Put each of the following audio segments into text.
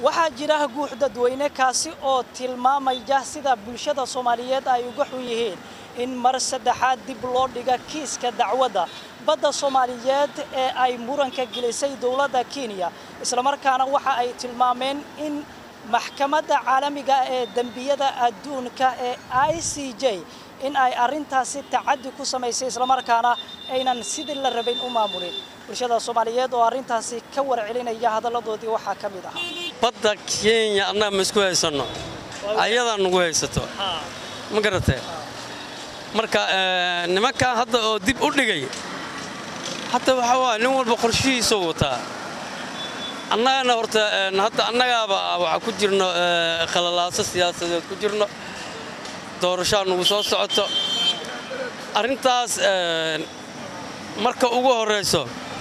waxaa jira guux dadweyne kaasi oo tilmaamaya sida bulshada soomaaliyeed ay uga xun yihiin in mar saddexaad dib loo dhiga kiiska dacwadda badda soomaaliyeed ee ay muranka gelisay dowladda kenya islamarkaana waxa ay tilmaameen in maxkamadda caalamiga ee dembiyada adduunka ee i c j in ay arrintaasi tacaddi ku samaysay islamarkaana aynan sidii la rabayn u maamulin bulshada soomaaliyeed oo arrintaasi ka warcelinaya hadalladoodii waxaa ka mid ahaa badda kenya annaga ma isku haysanno ayadaa nagu haysato ma garatee marka nimankan hadda oo dib u dhigay hadda waxaa waaya nin walba qorshihiisuu wataa annagana horta hadda annagaaba waxaa ku jirno khalalaaso siyaasadeed ku jirno doorashaa nagu soo socoto arrintaas marka ugu horrayso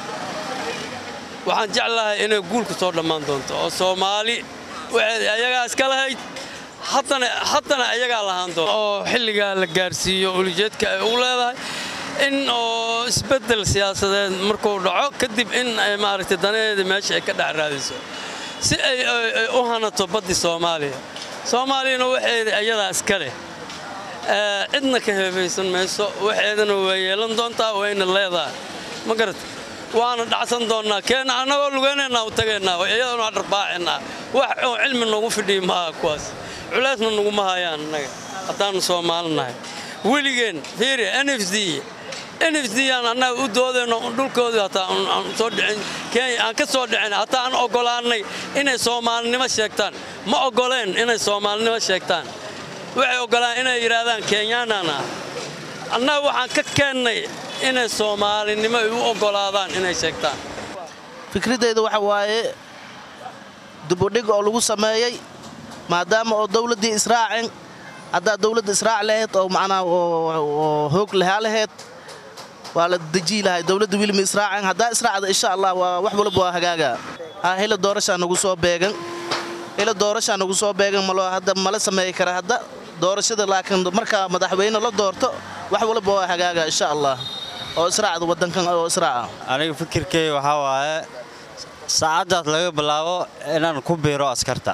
waxaan jeclahay inay guulku soo dhammaan doonto oo soomaali waxeed ayagaa iska lahayd haddana ayagaa lahaan doonto oo xilligaa la gaarsiiyo ulijeedka ay ugu leedahay in oo isbeddel siyaasadeed markuu dhaco kadib in ay maaragtay danaheeda meesha ay ka dhex raadiso si ay u hanato baddii soomaaliya soomaaliyana waxeeda ayadaa iska leh cidna ka heebaysan mayso waxeedana waa yeelan doontaa wayna leedahay ma garata waana dhacsan doonnaa keena annagoo lugaynayna u tagaynaa iyadana waa dharbaacinaa wax oo cilmi noogu fidhiyi maaha kuwaas culaysna naguma hayaan annaga haddaannu soomaalinahay weligeen fiiri n f d n f d aan annaga u doodayno dhulkoodii hataa aan soo dhicin kenya aan ka soo dhicin hataa aan oggolaannay inay soomaalinimo sheegtaan ma oggoleen inay soomaalinimo sheegtaan waxay oggolaan inay yidhaahdaan kenyaanana annaga waxaan ka keennay inay soomaalinimo ay u oggolaadaan inay sheegtaan fikradeyda waxa waaye dubudhig oo lagu sameeyey maadaama oo dawladdii israacin haddaa dawladda israac lahayd oo macnaa oo hoog lahaa lahayd waa la dejii lahay dawladda wilima israacin haddaa israacda insha allah waa wax walba waa hagaaga ha hila doorashaa nagu soo beegan hila doorashaa nagu soo beegan maloo hadda mala sameeyi kara hadda doorashada laakiin markaa madaxweyne la doorto wax walba waa hagaaga insha allah oo israacda waddankan oo israaca aniga fikirkay waxaa waaye saacaddaas laga bilaabo inaan ku biiro askarta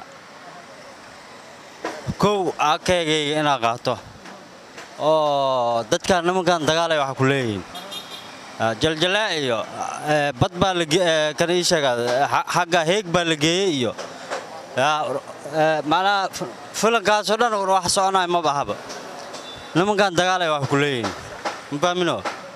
kow akaygayga inaa qaato oo dadkan nimankan dagaalay waxa ku leeyihiin jaljalaa iyo bad baa kan ii sheegaa xagga heeg baa la geeyey iyo macnaha filankaasoo dhan wax soconaya ma bahaba nimankan dagaalay wax ku leeyihiin mafahmino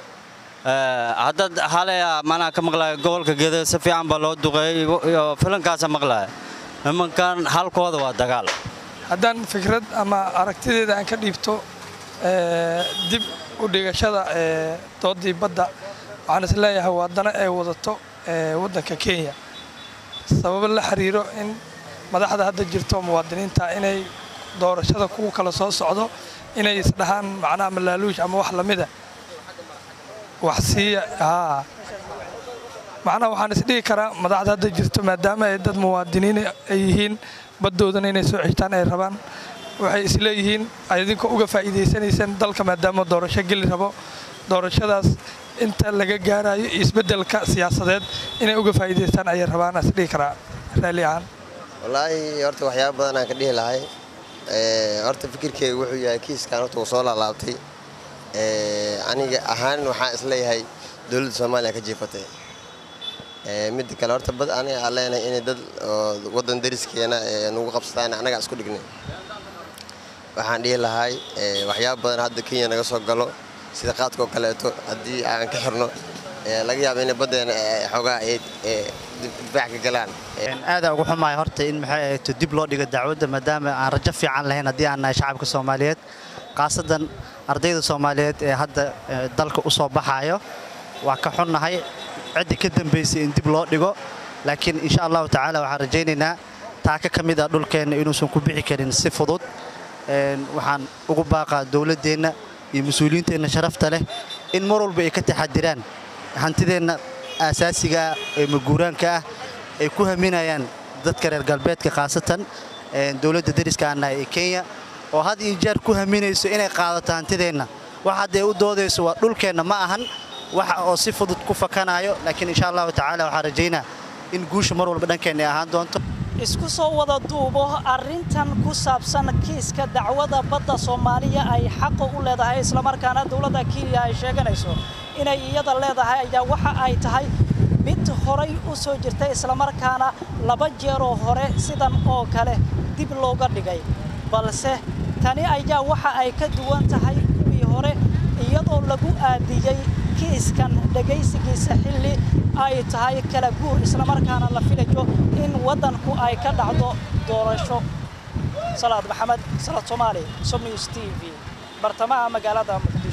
haddaad halaya macnaha ka maqlaya gobolka geeda si fiican baa loo duqeeyey iyo filankaasa maqlaya nimankan halkooda waa dagaal haddaan fikrad ama aragtideeda aan ka dhiibto dib u dhigashada doodii badda waxaan is leeyahay waa dana ay wadato waddanka kenya sababo la xiriiro in madaxda hadda jirto muwaadiniinta inay doorashada kuwa kala soo socdo inay isdhahaan macnaha malaaluush ama wax lamida wax siiya haa macnaha waxaan isdhihi karaa madaxda hadda jirto maadaama ay dad muwaadiniin ay yihiin baddoodana inay soo xigtaan ay rabaan waxay isleeyihiin idinkoo uga faa'iidaysanaysaan dalka maadaama doorasho geli rabo doorashadaas inta laga gaarayo iyo isbeddelka siyaasadeed inay uga faa'iidaystaan ayay rabaan isdhihi karaa raalli ahaan wallaahi horta waxyaaba badan aan ka dhihi lahay horta fikirkeyga wuxuu yahay kiiskan horta uu soo laalaabtay aniga ahaan waxaan isleeyahay dowladda soomaaliya ka jiifatay midda kale horta bad aniga aan leenahay inay dad waddan dariskeena nagu qabsadaan annagaa isku dhignay waxaan dhihi lahay waxyaaba badan hadda kenya naga soo galo sida qaadkaoo kaleeto haddii aan ka xirno laga yaaba inay baddeena xoogaa difaac ka galaan aadaa ugu xumaaya horta in maxay ahayto dib loo dhigo dacwadda maadaama aan rajo fiican lahayn haddii aan nahay shacabka soomaaliyeed khaasadan ardayda soomaaliyeed ee hadda dalka u soo baxaayo waa ka xunnahay ciddii ka dambaysay in dib loo dhigo laakiin insha allahu tacaala waxaan rajaynaynaa taaka ka mid ah dhulkeenna inuusan ku bixi karin si fudud waxaan ugu baaqaa dowladdeenna iyo mas-uuliyiinteenna sharafta leh in mar walba ay ka taxadiraan hantideenna aasaasiga ah ee maguuraanka ah ay ku haminayaan dadka reer galbeedka khaasatan dowladda dariska aan nahay ee kenya oo had iyo jeer ku haminayso inay qaadato hantideenna wax hadday u doodayso waa dhulkeenna ma ahan wax oo si fudud ku fakanayo laakiin insha allahu tacaala waxaan rajaynaa in guusha mar walba dhankeenna ay ahaan doonto isku soo wada duubo arrintan ku saabsan kiiska dacwada badda soomaaliya ay xaqa u leedahay islamarkaana dowladda kenya ay sheeganayso inay iyada leedahay ayaa waxa ay tahay mid horay u soo jirtay islamarkaana laba jeeroo hore sidan oo kale dib looga dhigay balse tani ayaa waxa ay ka duwan tahay kuwii hore iyadoo lagu aadiyey kiiskan dhegaysigiisa xilli ay tahay kala guur islamarkaana la filayo in waddanku ay ka dhacdo doorasho salaad maxamed salaad soomaali som news t v bartamaha magaalada muqdisho